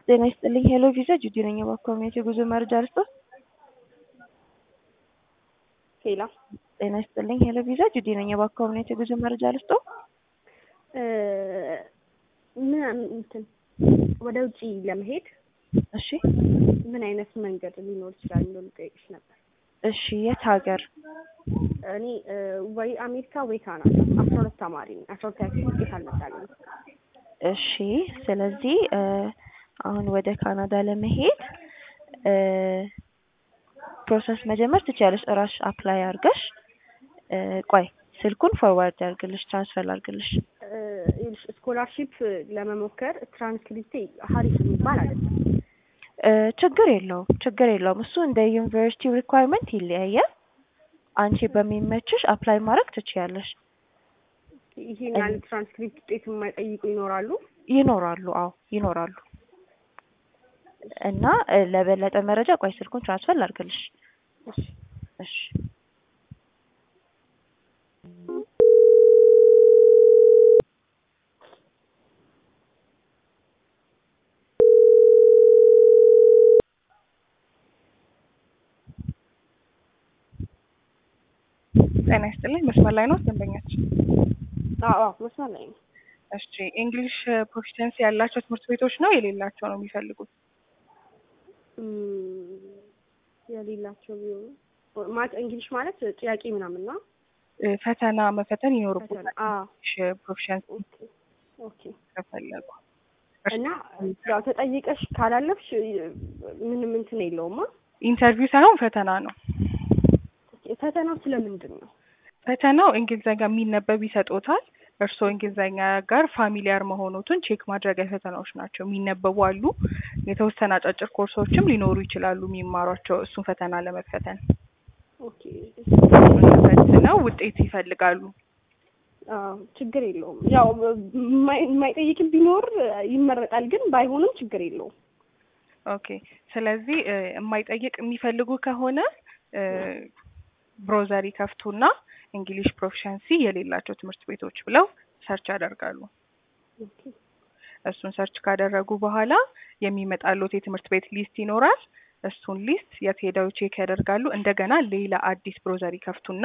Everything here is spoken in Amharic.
ጤና ይስጥልኝ ሄሎ ቪዛ ጁዲ ነኝ። በኮሚኒቲ የጉዞ መረጃ ልስጥዎት? ሄላ ጤና ይስጥልኝ ሄሎ ቪዛ ጁዲ ነኝ። በኮሚኒቲ የጉዞ መረጃ ልስጥዎት? ምን እንትን ወደ ውጭ ለመሄድ እሺ ምን አይነት መንገድ ሊኖር ይችላል የሚለው ልጠይቅሽ ነበር። እሺ የት ሀገር? እኔ ወይ አሜሪካ ወይ ካናዳ አስራ ሁለት ተማሪ ነኝ። አስራ ሁለት ያክል ውጤት አልመጣልኝም። እሺ ስለዚህ አሁን ወደ ካናዳ ለመሄድ ፕሮሰስ መጀመር ትችያለሽ። እራስሽ አፕላይ አድርገሽ ቆይ ስልኩን ፎርዋርድ ያርግልሽ ትራንስፈር አድርግልሽ። ይኸውልሽ ስኮላርሺፕ ለመሞከር ትራንስክሪፕቴ ሀሪፍ የሚባል አይደለም። ችግር የለውም ችግር የለውም። እሱ እንደ ዩኒቨርሲቲው ሪኳየርመንት ይለያያል። አንቺ በሚመችሽ አፕላይ ማድረግ ትችያለሽ። ይሄን ያህል ትራንስክሪፕት ውጤት የማይጠይቁ ይኖራሉ? ይኖራሉ። አዎ ይኖራሉ። እና ለበለጠ መረጃ ቆይ ስልኩን ትራንስፈር ላድርግልሽ። እሺ እሺ ጤና ይስጥልኝ። መስመር ላይ ነው ደንበኛችን? አዎ አዎ መስመር ላይ ነው። እሺ እንግሊሽ ፕሮፊሸንሲ ያላቸው ትምህርት ቤቶች ነው የሌላቸው ነው የሚፈልጉት? እም፣ የሌላቸው ቢሆኑ ማለት እንግሊሽ ማለት ጥያቄ ምናምን ነው። ፈተና መፈተን ፈተና ይኖርበታል። አዎ እንግሊሽ ፕሮፊሸንሲ ኦኬ ኦኬ። ከፈለጉ እና ያው ተጠይቀሽ ካላለፍሽ ምንም እንትን የለውማ። ኢንተርቪው ሳይሆን ፈተና ነው። ፈተናው ስለምንድን ነው? ፈተናው እንግሊዘኛ የሚነበብ ይሰጦታል። እርስዎ እንግሊዘኛ ጋር ፋሚሊያር መሆኑትን ቼክ ማድረጊያ ፈተናዎች ናቸው። የሚነበቡ አሉ። የተወሰነ አጫጭር ኮርሶችም ሊኖሩ ይችላሉ የሚማሯቸው እሱን ፈተና ለመፈተን ኦኬ ፈትነው ውጤት ይፈልጋሉ። አዎ ችግር የለውም። ያው የማይ- የማይጠይቅም ቢኖር ይመረጣል፣ ግን ባይሆንም ችግር የለውም። ኦኬ ስለዚህ እ የማይጠይቅ የሚፈልጉ ከሆነ እ ብሮዘር ይከፍቱና እንግሊሽ ፕሮፊሸንሲ የሌላቸው ትምህርት ቤቶች ብለው ሰርች ያደርጋሉ። ኦኬ እሱን ሰርች ካደረጉ በኋላ የሚመጣሉት የትምህርት ቤት ሊስት ይኖራል። እሱን ሊስት የት ሄደው ቼክ ያደርጋሉ። እንደገና ሌላ አዲስ ብሮዘር ይከፍቱና